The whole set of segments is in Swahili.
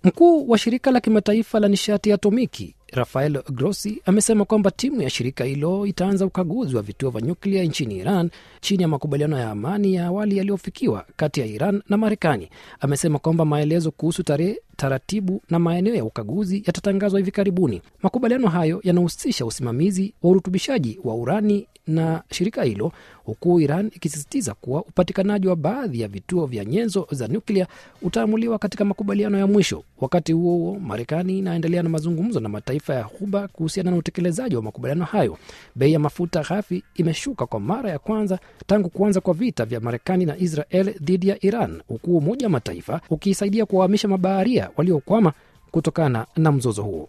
Mkuu wa shirika la kimataifa la nishati ya atomiki Rafael Grossi amesema kwamba timu ya shirika hilo itaanza ukaguzi wa vituo vya nyuklia nchini Iran chini ya makubaliano ya amani ya awali yaliyofikiwa kati ya Iran na Marekani. Amesema kwamba maelezo kuhusu tarehe, taratibu na maeneo ya ukaguzi yatatangazwa hivi karibuni. Makubaliano hayo yanahusisha usimamizi wa urutubishaji wa urani na shirika hilo, huku Iran ikisisitiza kuwa upatikanaji wa baadhi ya vituo vya nyenzo za nyuklia utaamuliwa katika makubaliano ya mwisho. Wakati huo huo, Marekani inaendelea na mazungumzo na mataifa ya Ghuba kuhusiana na utekelezaji wa makubaliano hayo. Bei ya mafuta ghafi imeshuka kwa mara ya kwanza tangu kuanza kwa vita vya Marekani na Israel dhidi ya Iran, huku Umoja wa Mataifa ukisaidia kuwahamisha mabaharia waliokwama kutokana na mzozo huo.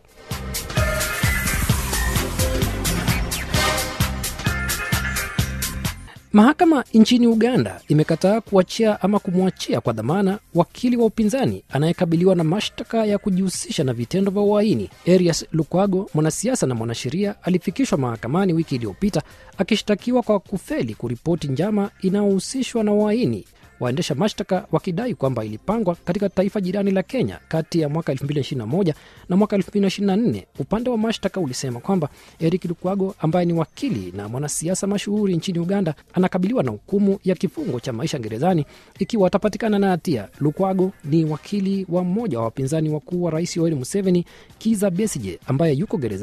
Mahakama nchini Uganda imekataa kuachia ama kumwachia kwa dhamana wakili wa upinzani anayekabiliwa na mashtaka ya kujihusisha na vitendo vya uhaini. Erias Lukwago, mwanasiasa na mwanasheria, alifikishwa mahakamani wiki iliyopita akishtakiwa kwa kufeli kuripoti njama inayohusishwa na uhaini waendesha mashtaka wakidai kwamba ilipangwa katika taifa jirani la Kenya kati ya mwaka 2021 na mwaka 2024. Upande wa mashtaka ulisema kwamba Eric Lukwago ambaye ni wakili na mwanasiasa mashuhuri nchini Uganda anakabiliwa na hukumu ya kifungo cha maisha gerezani ikiwa atapatikana na hatia. Lukwago ni wakili wa mmoja wa wapinzani wakuu wa rais Yoweri Museveni, Kiza Besije, ambaye yuko gerezani